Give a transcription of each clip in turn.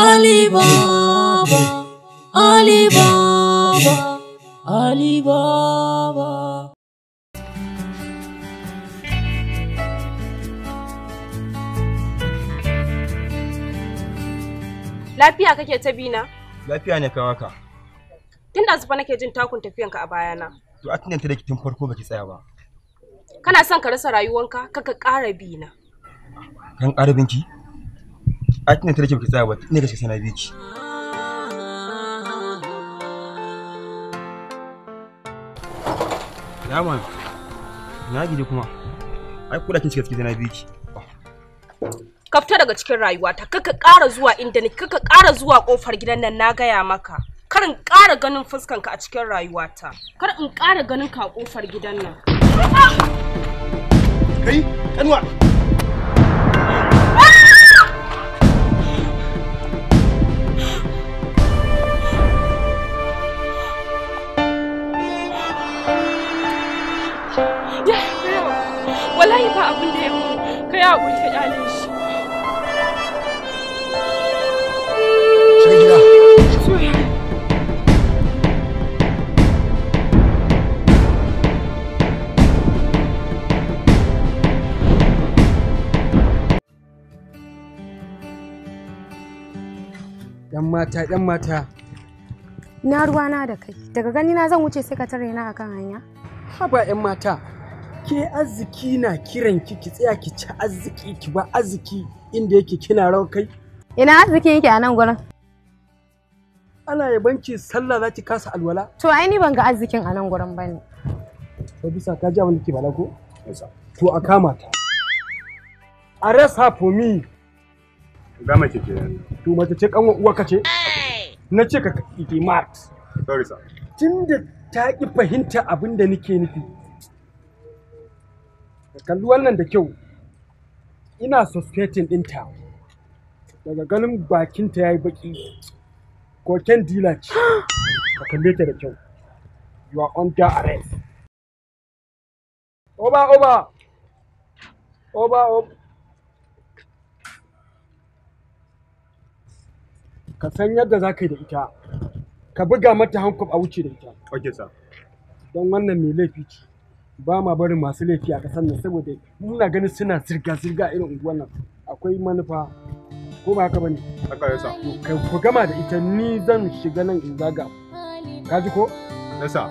Alibaba, Alibaba, Alibaba. Lafiya kake ta bina? Lafiya ne kan haka. Tun da zufa nake jin takun tafiyanka a bayana. To a tunanta da tun farko baki tsaya ba. Kana son ka rasa rayuwanka kaka ƙara bina. Kan ƙara binki? A tunanta da ke baki tsaya ba, ne gaske sana biki. Yaman, na gidi kuma. Ai kula kin shiga cikin sana biki. Ka fita daga cikin rayuwata kaka ƙara zuwa inda ni kaka ƙara zuwa ƙofar gidan nan na gaya maka. Kar in ƙara ganin fuskanka a cikin rayuwata. Kar in ƙara ganin ka a ƙofar gidan nan. Kai, kanwa. Wallahi ba abin da ya mu. Ka yi haƙuri ka ƙyale shi. Shiga gida. Soyayya. Yan mata, yan mata. Na ruwana da kai. Daga gani na zan wuce sai ka tare na akan hanya. Haba yan mata. Ke arziki na kiran ki ki tsaya ki ci arziki ki ba arziki inda yake kina rawar kai. Ina arzikin yake a nan gurin. Ana yabanci sallah za ki kasa alwala. To ai ni ban ga arzikin a nan gurin bane. Sai bisa ka ji abin da ke bala ko? To a kama ta. Arrest her for me. Ga mace ke. To mace ce kanwa uwa ka ce? Na ce ka ki mat. Sorry sir. Tunda ta ki fahimta abin da nake nufi. Ka kalli wannan da kyau. Ina suspecting ɗinta. Daga ganin bakinta ya yi baki. Koken dila ce. Ka kalle ta da kyau. You are under arrest. Oba, oba. Oba, oba. Ka san yadda za ka yi da ita. Ka buga mata hankub a wuce da ita. Okay sir. Don wannan mai laifi ce. Ba ma barin masu laifi a ƙasar nan saboda muna ganin suna zirga-zirga a irin unguwar nan. Akwai manufa. Ko ba haka ba ne? Haka yasa. Ka ku gama da ita ni zan shiga nan in zaga. Ka ji ko? Yasa.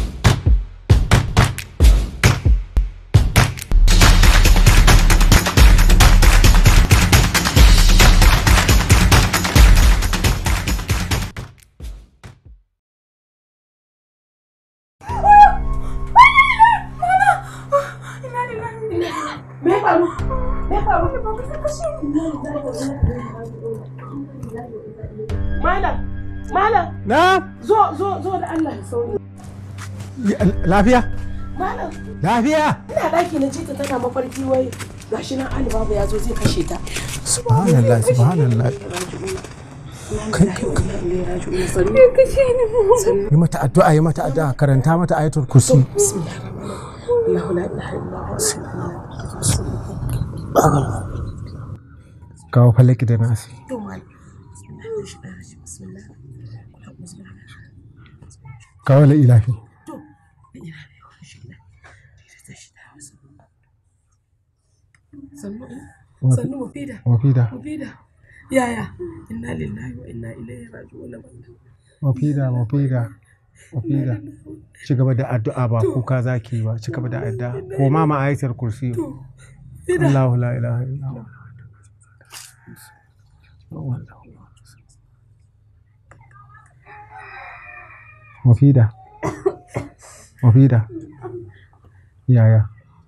Malam, malam, Na? zo, zo, zo da Allah da sauri. Lafiya? Malam, Lafiya? ina ɗaki na jita tana mafarki wai gashi nan Ali Baba ya zo zai kashe ta. Subhanallah, subhanallah. Kai, kai, Ya kashe ni mu. Yi mata addu'a, yi mata addu'a, karanta mata ayatul kursi. Allahu la ilaha illa huwa. Kawo falaki da nasi. To malam. Kawo la ilahi. Sannu, sannu mu fida. Mafida, Mu fida. Yaya? Inna lillahi wa inna ilaihi raji'un. mafida, mafida, mafida. Ci gaba da addu'a ba kuka zaki ba, ci gaba da addu'a. Ko ma ma ayatul kursi. Allahu la ilaha illa huwa. Mafida. Mafida. Yaya.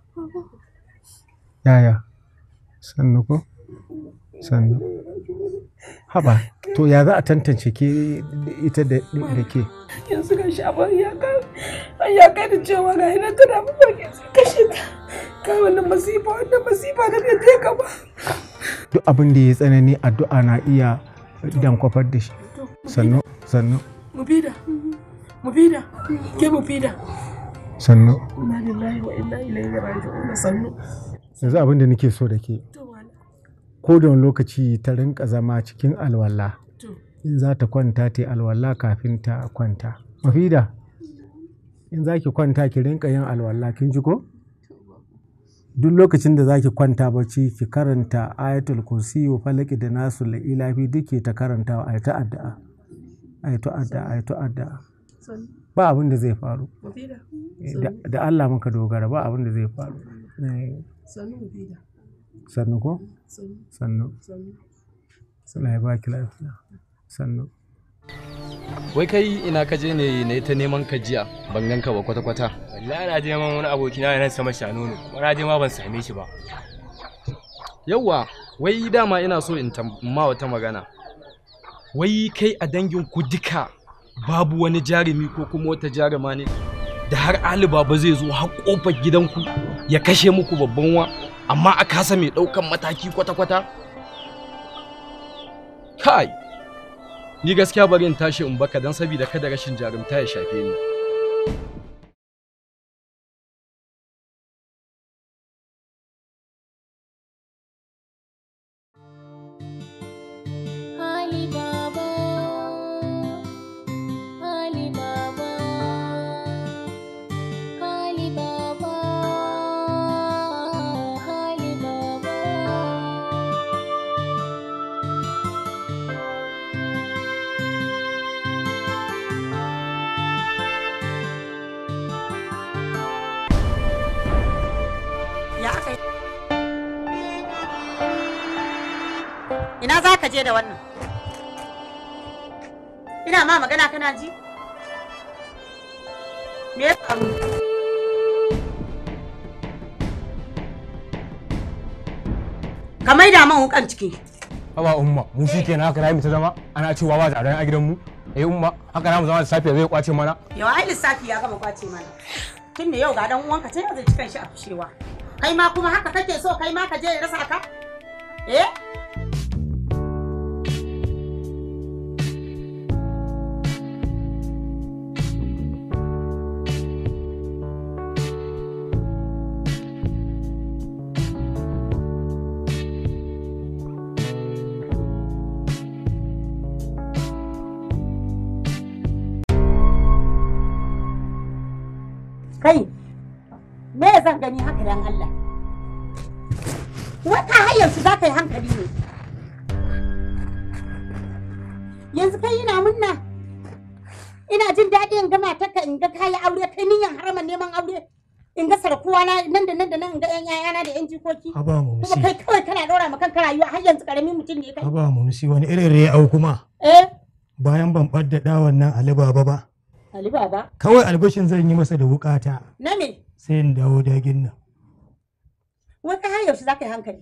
Yaya. Sannu ko? Sannu. Haba, to ya za a tantance ke ita da da ke? Yanzu ga shi abin ya kai ya kai da cewa ga ina tana mafarki sai kashe ta. Kai wannan masifa wannan masifa da bai je ka ba. Duk abin da ya tsanani addu'a na iya dankwafar da shi. Sannu, sannu, Mu fida. Mu fida. Ke mu fida. sannu. Inna lillahi wa inna ilaihi raji'un. Sannu. Yanzu abin da nake so da ke. To malam. Ko da wani lokaci ta rinka zama cikin alwala. To. in za ta kwanta ta yi alwala kafin ta kwanta mafida in za ki kwanta ki rinka yin alwala kin ji ko duk lokacin da za ki kwanta bacci ki karanta ayatul kursi wa falaki da nasu la ilafi duk ke ta karantawa a ta addu'a a ta addu'a a ta addu'a ba abin da zai faru Da- da Allah muka dogara ba abin da zai faru Eh, sannu ko sannu Allah ya baki lafiya sannu Wai kai ina ka je ne ne ta neman ka jiya ban ganka ba kwata-kwata. wallahi na je man wani abokina nan sama shanono kuma na je ma ban same shi ba Yawwa, wai dama ina so in tam- ma wata magana. Wai kai a dangin ku duka babu wani jarumi ko kuma wata jaruma ne da har Ali Baba zai zo har kofar gidanku ya kashe muku babban wa amma a kasa mai ɗaukan mataki kwata-kwata? Kai! Ni gaskiya bari in tashi in baka don sabida kada rashin jarumta ya shafe ni. Ali Baba, Ali Baba, Ali Baba, Ali Baba. Ya aka yi? Ina za ka je da wannan? Ina ma magana kana ji? Me ya faru? Ka maida man wukan ciki. Haba umma, mu shi kenan haka mu ta zama ana cewa ba zaren a gidanmu. Eh umma, haka na mu zama da safiya zai kwace mana. Yau ai lissafi ya gama kwace mana. Tun da yau ga dan uwanka sai ya zai cikan shi a fushewa. Kai ma kuma haka kake so kai ma ka je ya rasa ka? Eh? Kai, me zan gani haka dan Allah? Wata hayar su za ka yi hankali ne. Yanzu kai ina munna. Ina jin daɗi in ga matarka in ga kayi aure kai niyan haraman neman aure. In ga sarkuwa na nan da nan da nan in ga ƴan ƴaƴana da ƴan jikoki. Haba mu Kuma kai kawai kana ɗora ma kanka rayuwa har yanzu ƙaramin mutum ne kai. Haba mu wani irin rai au kuma Eh, bayan ban ɓadda ɗawan nan Ali Baba ba. Ali Baba. Kawai albashin zan yi masa da wukata Na me? sai in dawo dagin nan. Wata hayar su za ka yi hankali.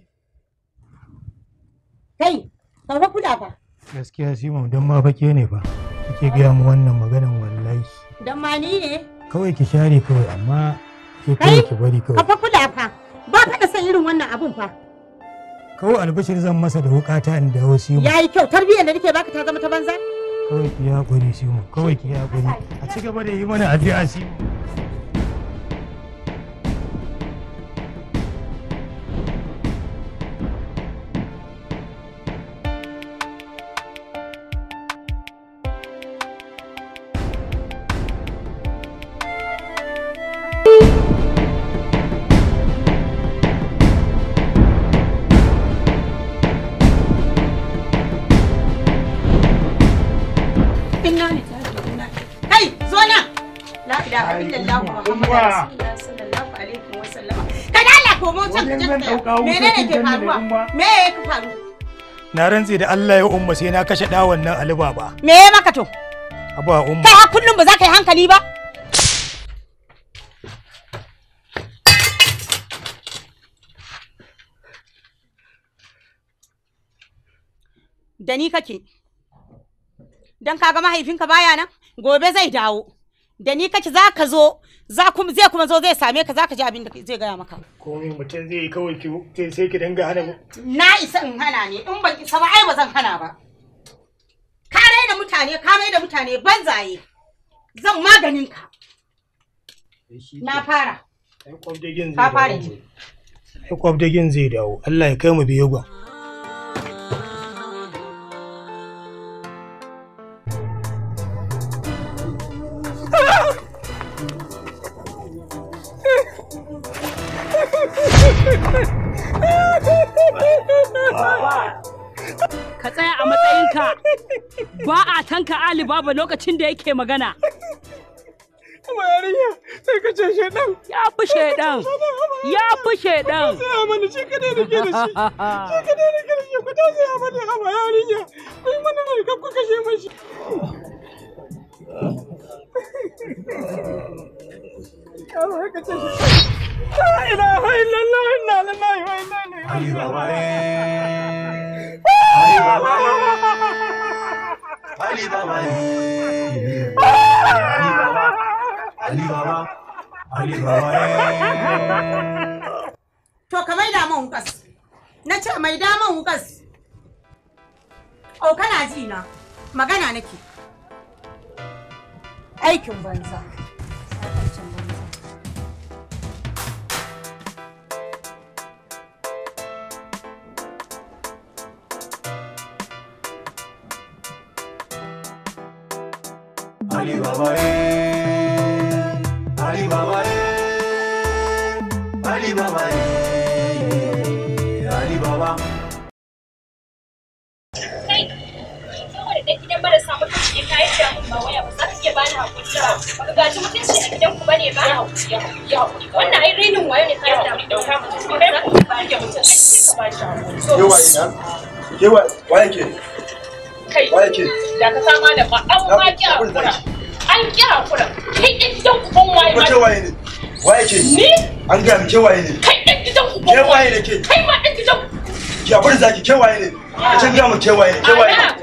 Kai, ka fa kula fa. Gaskiya Simon don ma fake ne fa. Kike gaya mu wannan maganan wallahi. Dan ma ni ne. Kawai ki share kawai amma ke Kai, kawai ki bari Ka kawai. fa kula fa. Ba ka da san irin wannan abun fa. Kawai albashin zan masa da wukata in dawo Simon. Ya yi kyau tarbiyyar da nake baka ta zama ta banza. Kawai ki yi haƙuri Simon. Kawai ki yi haƙuri. A ci gaba da yi mana addu'a Simon. Inna lillahi wa inna ilaihi. Kai, zo nan. La ilaha illallah Muhammadu Rasulullah sallallahu alaihi wa sallama. Kai da Allah komo can ka tsaya. Menene ke faruwa? Me ya ka faru? Na rantse da Allah ya umma sai na kashe ɗawan nan Ali Baba. Me ya maka to? Haba umma. Kai har kullum ba za ka yi hankali ba? Da ni kake. Dan kaga mahaifinka baya nan, gobe zai dawo. Da ni kake za ka zo, za kuma zai kuma zo zai same ka za ka ji abin da zai gaya maka. Komai mutum zai yi kawai ki sai ki dinga hana mu. Na isa in hana ne, in ban isa ba ai ba zan hana ba. Ka raina mutane, ka mai da mutane banzaye. Zan maganin ka. Na fara. Ka fara ji. Kwabdagin zai dawo. Allah ya kai mu biyu gwan. Ka tsaya a matsayinka ba a tanka Ali Baba lokacin da yake magana. Kuma yarinya sai ka ce shedan. Ya fi shedan. Ya fi shedan. Sai mana shi kadai da ke da shi. Shi kadai da ke da shi ku ta sai mana amma yarinya. Ku yi mana mai kan ku kashe mashi. Yaro sai ka ce shi. La ilaha illallah inna lillahi wa inna ilaihi raji'un. Ali Baba Ali Baba Ali Baba To ka maida man wukas. Na ce maida man wukas. Oh kana ji na. Magana nake. Aikin banza. Aikin banza. Ali Baba Ali Baba Ali Baba Ali Baba kai saboda da gidan marasa mutunci ka yi da mun ba waya ba za ka iya bani hakuri ba ba ka gaji mutunci a gidan ku bane ba hakuri ya hakuri wannan ai renin wayo ne ka yi da mun dauka mutunci ba za ka ba ni mutunci ka ba shi hakuri Ke waye na? Ke wa- waye ke? kai Waye ke? da ka sama da ba an ma ki hakura an ki hakura kai ɗin gidan ku ban waye Ko ma ke waye ne? Waye ke? Ni? An gaya min ke waye ne? kai ɗin gidan ku Ke waye ne ke? kai ma ɗin gidan ku Ki abin zaki ke waye ne? Ka can gaya min ke waye ne? Ke waye ne?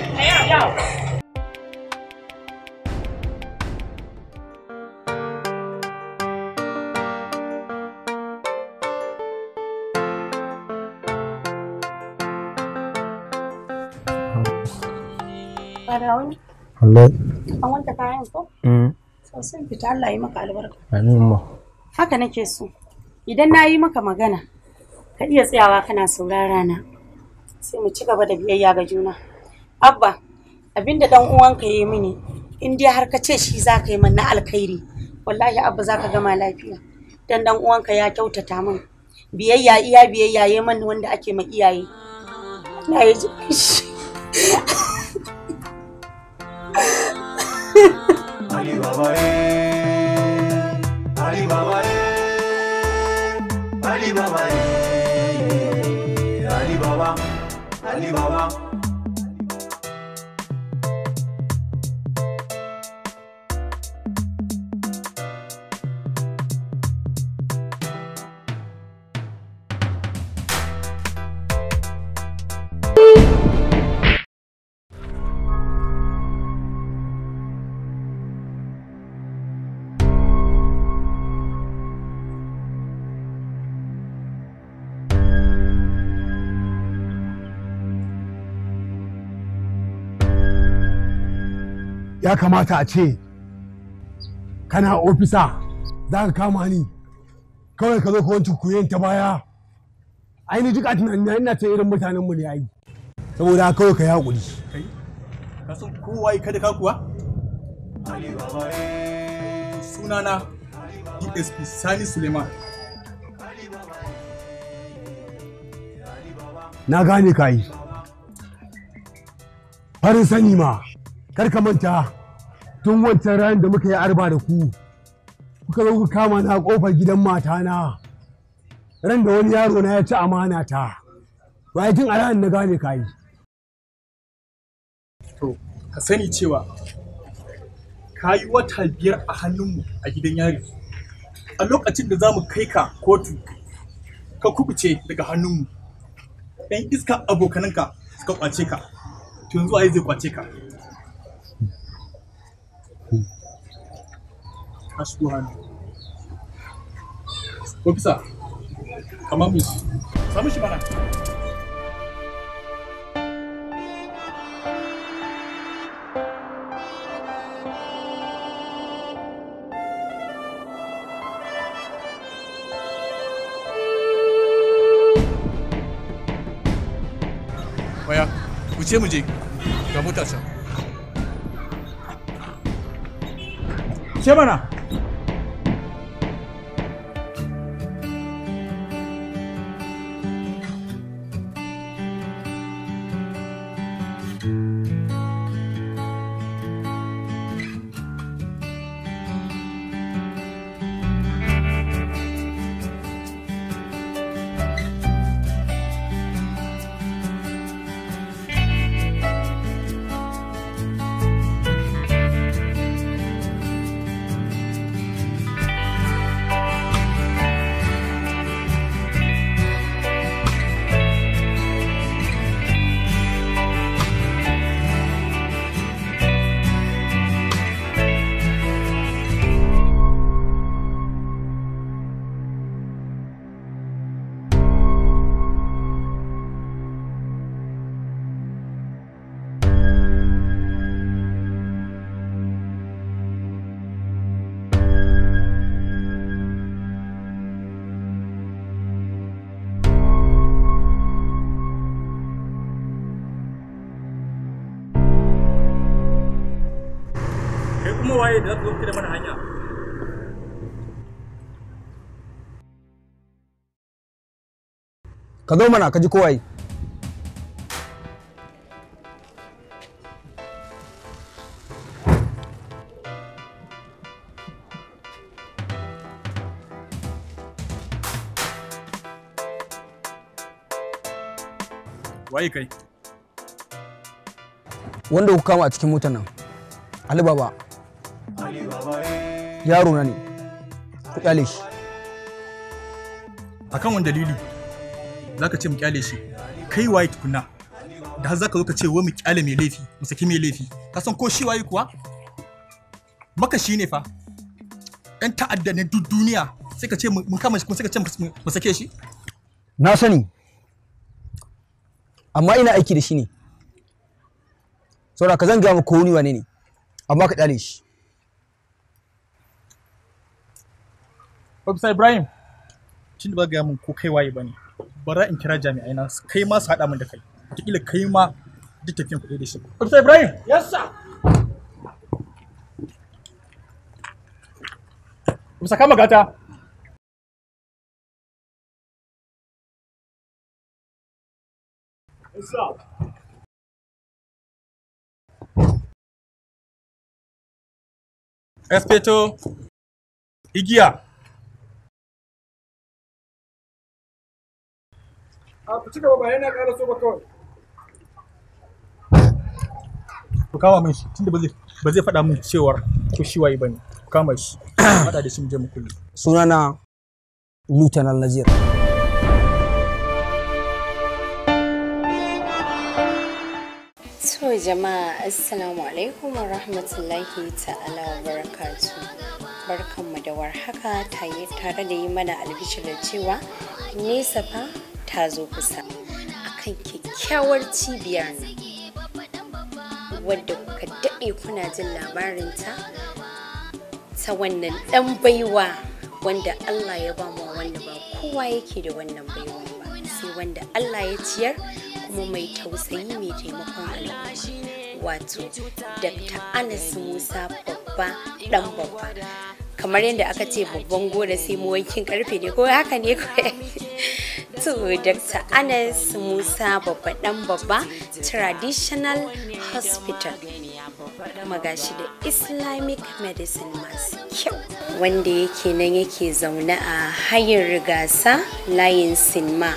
Farauni, Allah. an wanke kayan ko? Mm. Sosai fita Allah yi maka albarka. Amin ma. Haka nake so. Idan na yi maka magana, ka iya tsayawa kana saurara na. Sai mu ci gaba da biyayya ga juna. Abba, abinda dan uwanka ya yi mini, in dai har ka ce shi za ka yi min na alkhairi, wallahi Abba za ka gama lafiya. Dan dan uwanka ya kyautata min. Biyayya iya biyayya ya mani wanda ake ma iyaye. Na yi ji shi. Ali Baba Ali Baba Ali Baba Ali Baba Ali Baba ya kamata a ce kana ofisa za ka kama ni kawai ka zo ka wancan kuyen ta baya aini duk a tunanin na ina ta irin mutanen mu ne ai saboda haka kawai ka yi hakuri ka san kowa kada ka kuwa sunana dsp sani suleiman na gane ka yi farin sani ma kar ka manta tun wancan ranar da muka yi arba da ku kuka zo kuka kama na kofar gidan matana ran da wani yaro na ya ci amana ta bayan tun a ranar na gane ka yi to ka sani cewa ka yi wata biyar a hannunmu a gidan yari a lokacin da za mu kai ka kotu ka kubuce daga hannunmu ɗan iska abokananka suka kwace ka to yanzu waye zai kwace ka ka shigo hannu ofisa kamar mu samu shi mana Waya, wuce mu je ga mota can. Ce mana. waye da za ku zo da mana hanya ka zo mana ka ji kowaye waye kai wanda ku kama a cikin motar nan Ali Baba Ali Baba eh. yaro na ne ku kyale shi akan wani dalili zaka ce mu kyale shi kai waye tukuna da har zaka zo ka ce wai mu kyale mai laifi mu saki mai laifi ka san ko shi waye kuwa maka shi ne fa ɗan ta'adda ne duk duniya sai ka ce mu mun kama shi kuma sai ka ce mu- mu sake shi na sani amma ina aiki da shi ne saboda ka zan gaya maka ko wani wane ne amma ka kyale shi Officer Ibrahim tun da ba gaya min ko kai waye bane bara in kira jami'ai na su- kai ma su haɗa min da kai wataƙila kai ma duk tafiyan kuɗi da shi Officer Ibrahim Yes, sir. Officer kama gata Yes, sir. Espeto igiya A ku ci gaba ba yana ƙara so ba kawai. ku kama min shi tunda ba zai ba zai faɗa min cewar ko shi waye bane ku kama shi haɗa da shi mu je mu kulle sunana Lieutenant Nazir To jama'a assalamu alaikum wa rahmatullahi ta'ala wa barakatu. Barkanmu da warhaka taye tare da yi mana albishir da cewa nesa fa ta zo kusa akan kyakkyawar cibiyar nan wadda kuka daɗe kuna jin labarinta ta wannan ɗan baiwa wanda Allah ya ba mu wanda ba kowa yake da wannan baiwa ba sai wanda Allah ya ciyar kuma mai tausayi mai taimakon al'umma wato Dr. Anas Musa babba dan babba kamar yadda aka ce babban gora sai mu wankin karfe ne ko haka ne ko to Dr. Anas Musa babba dan babba traditional hospital kuma gashi da islamic medicine masu kyau wanda yake nan yake zaune a hayin rigasa layin sinma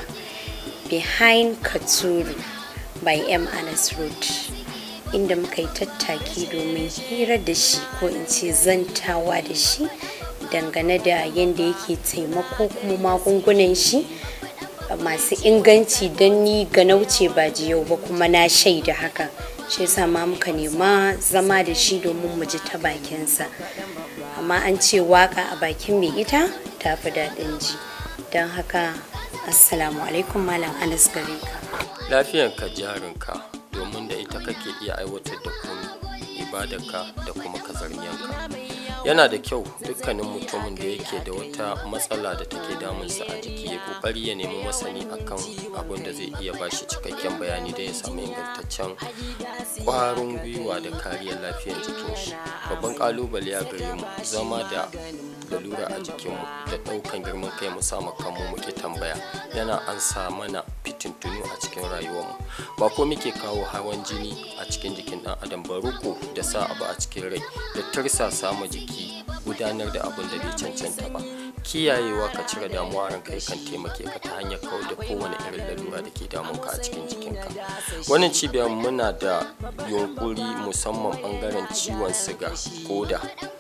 behind katuru by m anas road inda muka yi tattaki domin hira da shi ko in ce zantawa da shi dangane da yadda yake taimako kuma magungunan shi masu inganci don ni ga nauce ba jiyau ba kuma na shaida hakan shi yasa ma muka nema zama da shi domin mu ji ta bakinsa amma an ce waka a bakin mai ita ta fi daɗin ji don haka assalamu alaikum malam anas gare ka lafiyanka jarinka domin da ita kake iya aiwatar da komai ibadarka da kuma kazarniyanka yana da kyau dukkanin mutumin da yake da wata matsala da take damunsa a jiki ya kokari ya nemi masani akan abin da zai iya bashi cikakken bayani da ya samu ingantaccen kwarin gwiwa da kariyar lafiyar jikin shi babban kalubale ya gare mu zama da lalura a jikinmu da ɗaukan girman kai mu sa kanmu muke tambaya yana an sa mana fitintunu a cikin rayuwarmu ba ko muke kawo hawan jini a cikin jikin ɗan adam ba ruko da sa abu a cikin rai da tursa samu jiki gudanar da abin da bai cancanta ba kiyayewa ka cire damuwa ran kai kan taimake ka ta hanyar kawar da kowane irin lalura da ke damun ka a cikin jikinka wannan cibiyar muna da yunkuri musamman bangaren ciwon siga koda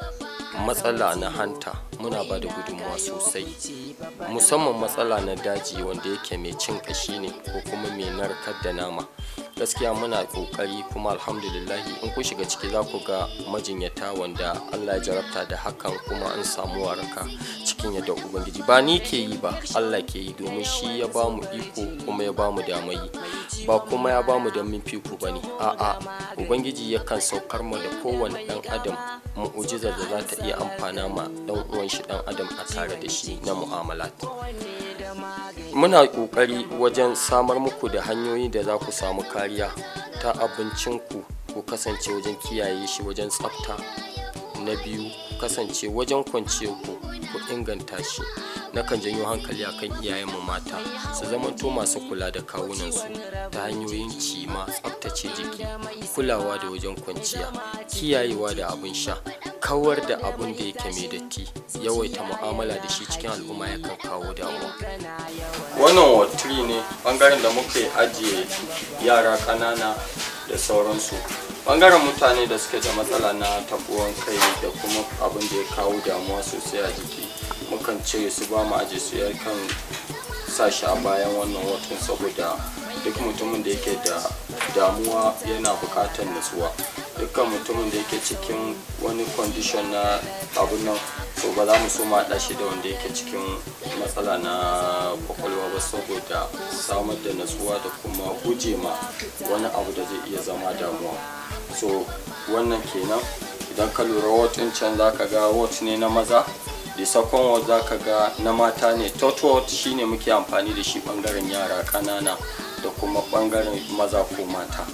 matsala na hanta muna ba da gudunmawa sosai musamman matsala na daji wanda yake mai cin kashi ne ko kuma mai narkar da nama gaskiya muna kokari kuma alhamdulillahi in ku shiga ciki za ku ga majinyata wanda allah ya jarabta da hakan kuma an samu waraka cikin yadda ubangiji ba ni ke yi ba allah ke yi domin shi ya ba mu iko kuma ya ba mu damai ba kuma ya ba mu da min fiku ba ne a'a ubangiji yakan saukar mu da kowane dan adam mu'ujizar da za ta iya amfana ma dan uwan shi dan adam a tare da shi na mu'amalat muna kokari wajen samar muku da hanyoyi da za ku samu kariya ta abincinku ku kasance wajen kiyaye shi wajen tsafta na biyu kasance wajen kwanciyar ku ku inganta shi nakan janyo hankali akan iyayenmu mata su zamanto masu kula da kawunansu ta hanyoyin cima tsaftace jiki kulawa da wajen kwanciya kiyayewa da abin sha kawar da abin da yake mai datti yawaita mu'amala da shi cikin al'umma yakan kawo damuwa wannan watri ne bangaren da muka ajiye yara ƙanana da sauransu bangaren mutane da suke da matsala na tabuwan kai da kuma abin da ya kawo damuwa sosai a jiki mukan cire su ba mu aje su yakan sa shi a bayan wannan watan saboda duk mutumin da yake da damuwa yana buƙatar nutsuwa dukkan mutumin da yake cikin wani condition na abun nan to ba za mu so mu haɗa shi da wanda yake cikin matsala na kwakwalwa ba saboda samar da natsuwa da kuma guje ma wani abu da zai iya zama damuwa so wannan kenan idan ka lura wot ɗin can za ka ga wot ne na maza da second wot za ka ga na mata ne third wot shine muke amfani da shi ɓangaren yara ƙanana da kuma ɓangaren maza ko mata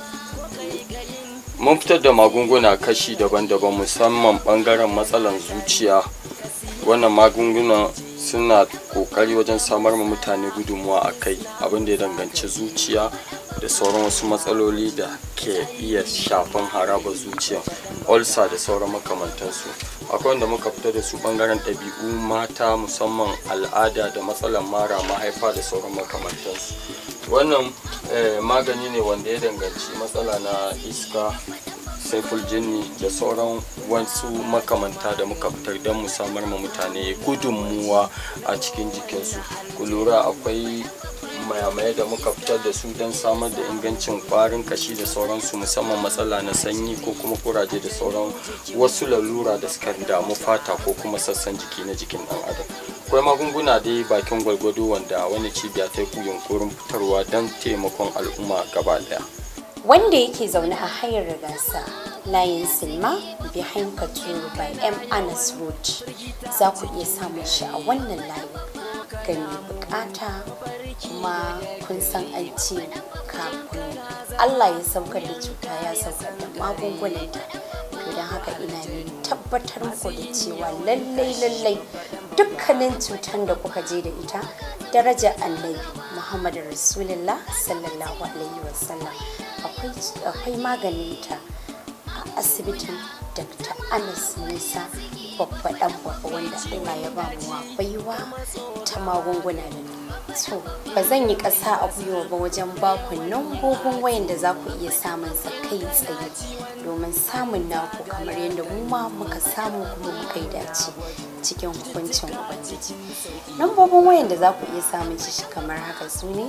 mun fitar da magunguna kashi daban-daban musamman ɓangaren matsalan zuciya wannan magunguna suna kokari wajen samar ma mutane gudunmuwa a kai abin da ya danganci zuciya da sauran wasu matsaloli da ke iya shafan harabar zuciya ulcer da sauran makamantansu akwai wanda muka fita da su bangaren ɗabi'u mata musamman al'ada da matsalan mara mahaifa da sauran makamantansu wannan magani ne wanda ya danganci matsala na iska saiful jinni da sauran wasu makamanta da muka fitar don mu samar ma mutane gudunmuwa a cikin jikinsu ku lura akwai mayamai da muka fitar da su don samar da ingancin kwarin kashi da sauransu musamman matsala na sanyi ko kuma kuraje da sauran wasu lalura da suka damu fata ko kuma sassan jiki na jikin dan adam akwai magunguna dai bakin gwalgwado wanda wani cibiya ta yi yunkurin fitarwa don taimakon al'umma gaba daya wanda yake zaune a hayar gasa layin silma behind katuru by m anas road za ku iya samun shi a wannan layin ga mai bukata kuma kun san an ce kafin allah ya saukar da cuta ya saukar da magungunanta to don haka ina ne tabbatar muku da cewa lallai lallai dukkanin cutar da kuka je da ita daraja annabi muhammadu rasulullah sallallahu alaihi wasallam akwai maganinta a asibitin dr anas musa babba dan babba wanda allah ya ba mu baiwa ta magunguna da to ba zan yi ƙasa a gwiwa ba wajen baku lambobin wayan da za ku iya samun sa kai tsaye domin samun naku kamar yadda mu ma muka samu kuma muka yi dace cikin hukuncin ubangiji lambobin wayan da za ku iya samun shi kamar haka su ne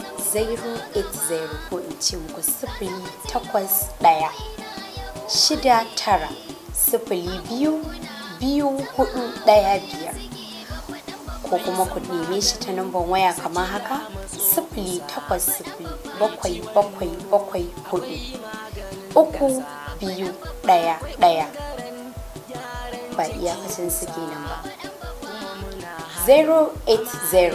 080 ko in ce muku sifili takwas ɗaya shida tara sifili biyu biyu hudu ɗaya biyar ko kuma ku neme shi ta namban waya kamar haka sifili takwas sifili bakwai bakwai bakwai hudu uku biyu ɗaya ɗaya ba iyakacin su kenan ba 080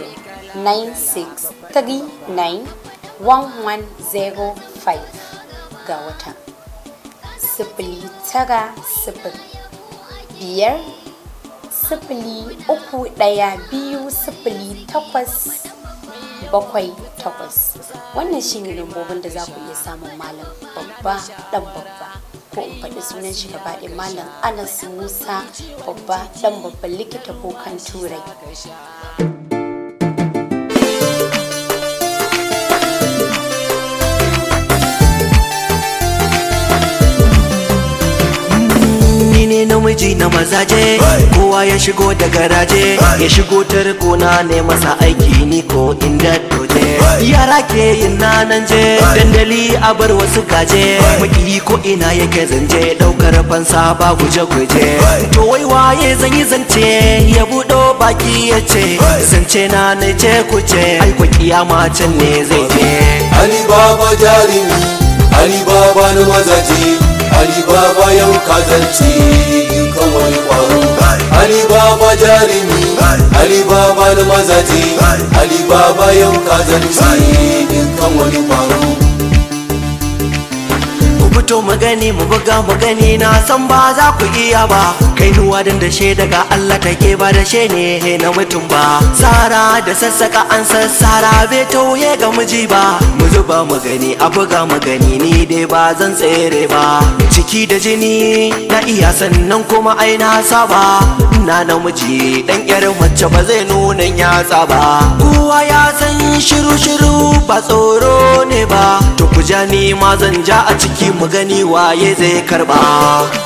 96391105 ga wata sifili tara sifili biyar sifili uku ɗaya biyu sifili takwas bakwai takwas wannan shi ne lambobin da za ku iya samun malam babba ɗan babba ko in faɗi sunan shi gaba ɗaya malam anas musa babba ɗan babban likita bokan turai ne namiji na mazaje kowa ya shigo da garaje ya shigo ta rikona ne masa aiki ni ko inda doje yara ke yin nanan je dandali a bar wasu gaje maki ko ina yake zanje daukar fansa ba guje guje to wai waye zan yi zance ya budo baki ya ce zance na ne ce ku ce ai ku kiyama can ne zai je Ali Baba jarimi Ali Baba na mazaje Ali Baba yau kazanci kan wani kwaro Ali Baba jarimi Ali Baba na mazaje Ali Baba yau kazanci kan wani kwaro fito mu gani mu buga mu gani na san ba za ku iya ba kai nuwa dan da she daga Allah take ba da she ne na mutum ba sara da sassaka an sassara bai tauye ga miji ba mu zuba mu gani a buga mu gani ni dai ba zan tsere ba ciki da jini na iya sannan kuma ai na saba na namiji dan yar mace ba zai nuna yatsa ba kowa ya san shiru shiru ba tsoro ne ba to ku ja ni ma zan ja a ciki mu gani waye zai karba